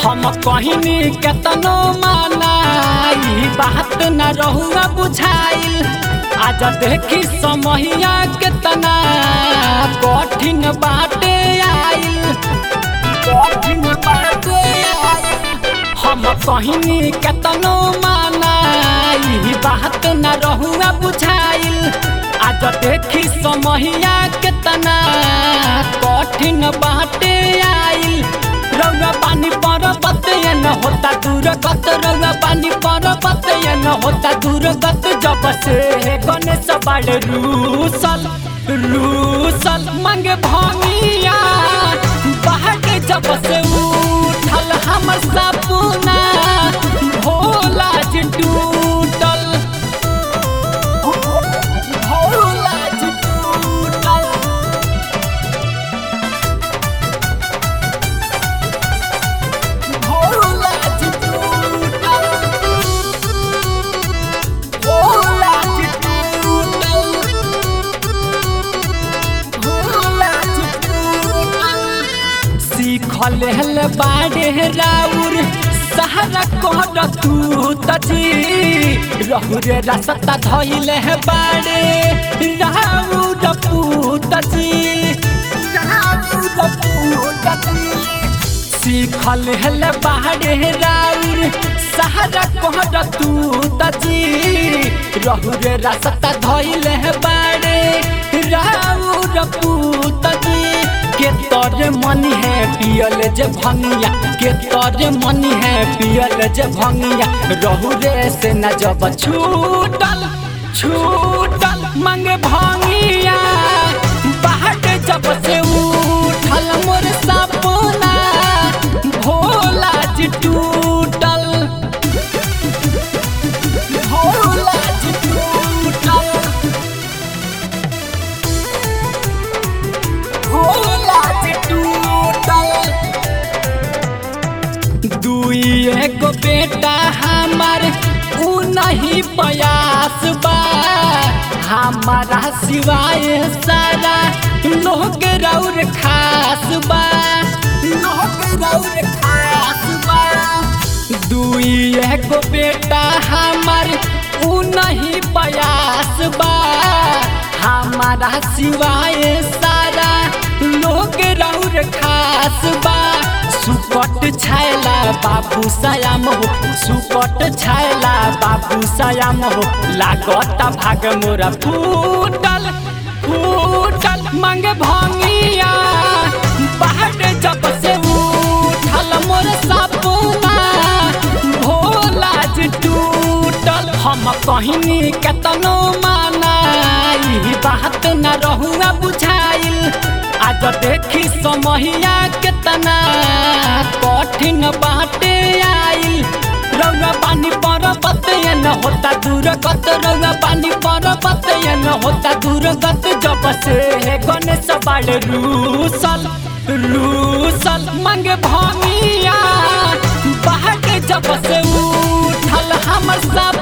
हम कहनी केतनो माना ई बात न रहुआ बुझाइल आज देखी समहिया केतना कठिन बाटे आइल कठिन बाटे आइल हम कहनी केतनो माना ई बात न रहुआ बुझाइल आज देखी समहिया केतना कठिन बाटे आइल रौगा पानी पर बतय न होता दूर गत रौगा पानी पर बतय न होता दूर गत जब से गणेश बाड़े रूसल रूसल मंगे भंगिया बाहर जब से उठल हमर सपना भोला जी टूटल भोला जी टूटल भोला जी टूटल भोला जी टूटल भोला जी टूटल सीखल हल बाड़े राउर सहारा कोहर तू तजी रहु रे रसता धइल है बाड़े राउर पूतजी राउर पूतजी सीखल हल बाड़े राउर सहारा कोहर तू तजी रहु रे रसता धइल है बाड़े राउर पूतजी के तोरे मनी है पियल जे भंगिया के तोरे मनी है पियल जे भंगिया रहु रे से न जब छूटल छूटल मंगे भंगिया बाहर जब से उठल मोर सपना भोला जी टूटल भोला जी टूटल भोला जी टूटल दुई एगो बेटा हमार उ नहीं प्रयास बा हमारा सिवाय सारा लोग रौर खास बा लोग रौर खास बा दुई एगो बेटा हमार उ नहीं प्रयास बा हमारा सिवाय सारा लोग रौर खास बा सुकट छायला बाबू सयाम हो सुकट छायला बाबू सयाम हो लागत भाग मोरा फूटल फूटल मंगे भंगिया बाहर जब से उठल मोर सपना भोला जी टूटल हम कहनी केतनो माना ई बात न रहुआ बुझाइल आज देखी समहिया केतना कठिन बाटे आइल रौगा पानी पर बतय न होता दूर गत रौगा पानी पर बतय न होता दूर गत जब से गणेश बाड़े रूसल रूसल मंगे भंगिया बाहर जब से उठल हमर सब